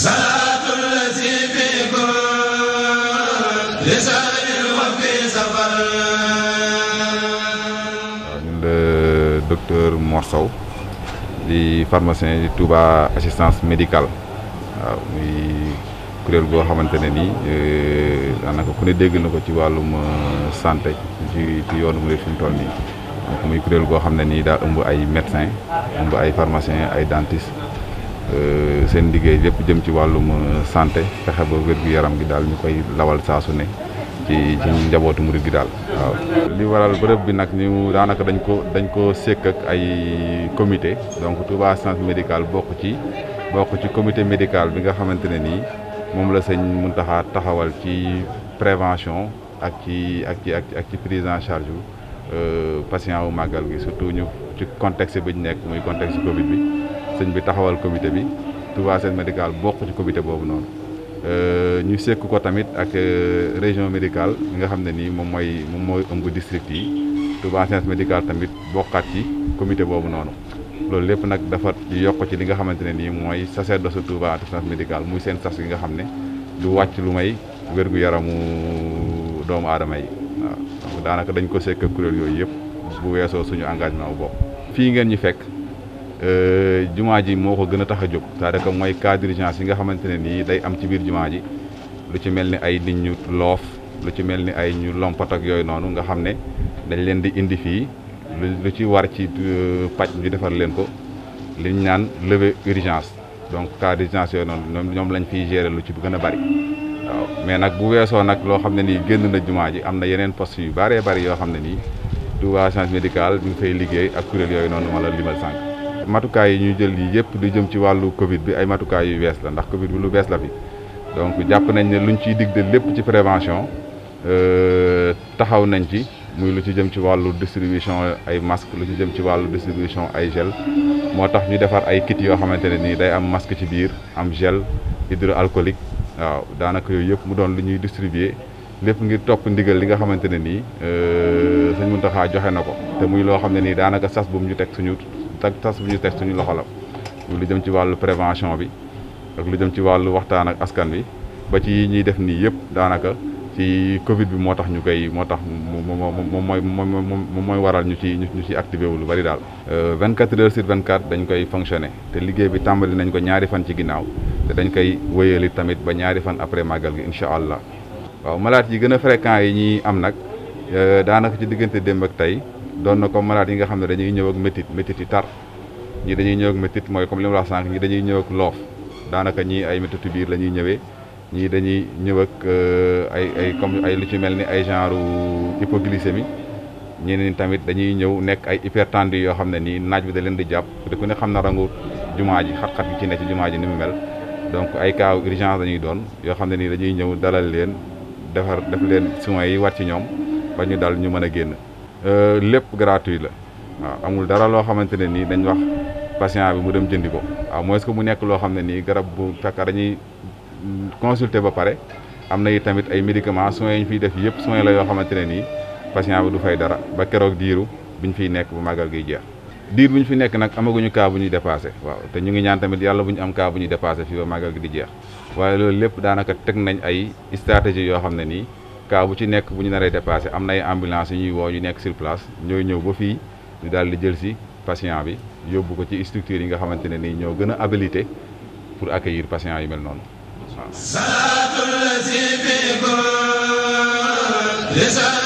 waaw ñun la docteur Mor Sow di pharmacien di Touba assistance médicale waaw muy kuréel goo xamante ne nii daanaka ku ne dégg na ko ci wàllum santé ci ci yoonu murid fi mu toll nii donc muy kuréel goo xam ne nii daa ëmb ay médecin ëmb ay pharmacien ay dentiste seen liggéey lépp jëm ci wàllum santé fexe ba wér-gu-yaram gi daal ñu koy lawal saa su ne ci ci njabootu murid gi daal waaw. li waral bërëb bi nag ñu daanaka dañ ko dañ ko sekk ak ay comité donc Touba assistance médicale bokk ci bokk ci comité médical bi nga xamante ne nii moom la sëñ Muntaxa taxawal ci prévention ak ci ak ci ak ci prise en charge yu patient wu màggal gi surtout ñu ci contexte bi ñu nekk muy contexte Covid bi sëñ bi taxawal comité bi Touba assistance médicale bokk ci comité boobu noonu. ñu sekk ko tamit ak région médicale bi nga xam ne nii moom mooy moom mooy ëmb district yi Touba assistance médicale tamit bokkaat ci comité boobu noonu loolu lépp nag dafa yokk ci li nga xamante ne nii mooy sacerdoce Touba assistance médicale muy seen sas yi nga xam ne du wàcc lu may wér-gu-yaramu doomu aadama yi waaw donc daanaka dañ ko sekk kuréel yooyu yëpp bu weesoo suñu engagement bu bopp fii ngeen ñu fekk jumaa ji moo ko gën a tax a jóg c'est-à-dire que mooy cas d'urgence yi nga xamante ne nii day am ci biir jumaa ji lu ci mel ni ay nit ñu loof lu ci mel ni ay ñu lompat ak yooyu noonu nga xam ne dañ leen di indi fii lu ci war ci paj ñu defar leen ko li ñu naan levée urgence donc cas d'urgence yooyu noonu ñoom lañ fiy gérer lu ci gën a bari waaw mais nag bu weesoo nag loo xam ne nii génn na jumaa ji am na yeneen poste yu bëree bëri yoo xam ne nii Touba assistance médicale bi nga fay liggéey ak kuréel yooyu noonu ma la limal sànq matukaay yi ñuy jël yi yëpp di jëm ci wàllu Covid bi ay matukaay yu bees la ndax Covid bi lu bees la fi donc jàpp nañ ne luñ ciy digde lépp ci prévention taxaw nañ ci muy lu ci jëm ci wàllu distribution ay masque lu ci jëm ci wàllu distribution ay gel moo tax ñu defar ay kit yoo xamante ne nii day am masque ci biir am gel hydroalcoolique waaw daanaka yooyu yëpp mu doon lu ñuy distribuer lépp ngir topp ndigal li nga xamante ne nii sëñ Mountakha joxe na ko te muy loo xam ne nii daanaka sas bu mu ñu teg suñu tak tas bu ñu teg suñu loxo la lu jëm ci wàllu prévention bi ak lu jëm ci wàllu waxtaan ak askan bi ba ci ñuy def nii yëpp daanaka ci Covid bi moo tax ñu koy moo tax moom mooy moom mooy waral ñu ci ñu ci activé wu lu bari daal. 24 heures sur 24 dañ koy fonctionner te liggéey bi tàmbali nañ ko ñaari fan ci ginnaaw te dañ koy wéyali tamit ba ñaari fan après màggal gi incha allah. waaw malade yi gën a fréquent yi ñuy am nag daanaka ci diggante démb ak tey doon na comme malade yi nga xam ne dañuy ñëw ak métit métit yi tar. ñii dañuy ñëw ak métit mooy comme li ma la wax sànq ñii dañuy ñëw ak loof daanaka ñii ay métitu biir la ñuy ñëwee ñii dañuy ñëw ak ay ay comme ay lu ci mel ni ay genre hypoglycémie ñeneen tamit dañuy ñëw nekk ay hypertendu yoo xam ne nii naaj bi da leen di jàpp te ku ne xam na rangu jumaa ji xat-xat gi ci ne ci jumaa ji ni mu mel donc ay cas urgence dañuy doon yoo xam ne nii dañuy ñëw dalal leen defar def leen soins yi war ci ñoom ba ñu dal ñu mën a génn lépp gratuit la waaw amul dara loo xamante ne nii dañ wax patient bi mu dem jëndi ko waaw mooy est-ce que mu nekk loo xam ne nii garab bu fekk dañuy consulter ba pare am na it tamit ay médicaments soins yi ñu fiy def yëpp soins la yoo xamante ne nii patient bi du fay dara ba keroog diiru bi ñu fiy nekk bu màggal giy jeex. diir bu ñu fi nekk nag amaguñu cas bu ñuy dépassé waaw te ñu ngi ñaan tamit yàlla bu ñu am cas bu ñuy dépassé fii ba màggal gi di jeex waaye loolu lépp daanaka teg nañ ay stratégie yoo xam ne nii cas bu ci nekk bu ñu naree dépassé am na ay ambulance yu ñuy woo ñu nekk sur place ñooy ñëw ba fii. ñu daal di jël si patient bi yóbbu ko ci structure yi nga xamante ne nii ñoo gën a habilité pour accueillir patient yu mel noonu waaw